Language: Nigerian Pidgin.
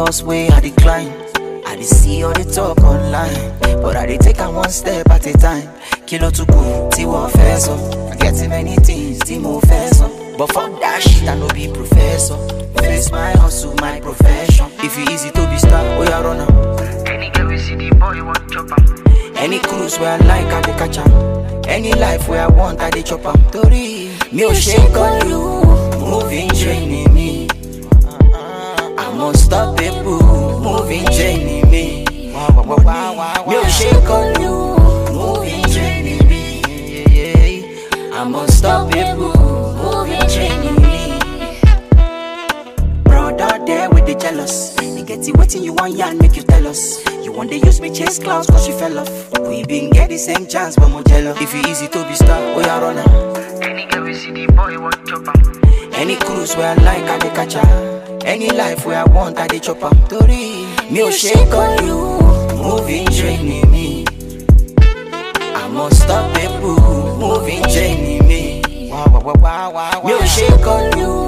cause way I decline. I dey see all the talk online, but I dey take am one step at a time. Kilo to go, tí wọ́n fẹ́ sọ. I get many things tí mo fẹ́ sọ. But fuck that shit, I no be professor. Face my hustle, my profession. If you easy to be star, oya run am. Any girl we see the boy want chop am. Any cruise where I like, I dey catch am. Any life where I want, I dey chop am. Torí mi ò ṣe kọlu, moving training me. I'm unstoppable, moving training me. Mi ò ṣe kọlu, moving training me. I'm unstoppable, moving training me. Brother there with the jealous. You get it waiting, you want yarn, make you tell us. You want to use me chase clouds cause you fell off. We been get the same chance, but more jealous. If you easy to be star, oh yeah, run am. Any girl we see the boy want chop am. Any cruise where I like, I dey catch am. Any life where I want, I dey chop am. Torí mi ò ṣe kọlu, moving training me. I'm unstoppable, moving training me. Mi ò ṣe kọlu,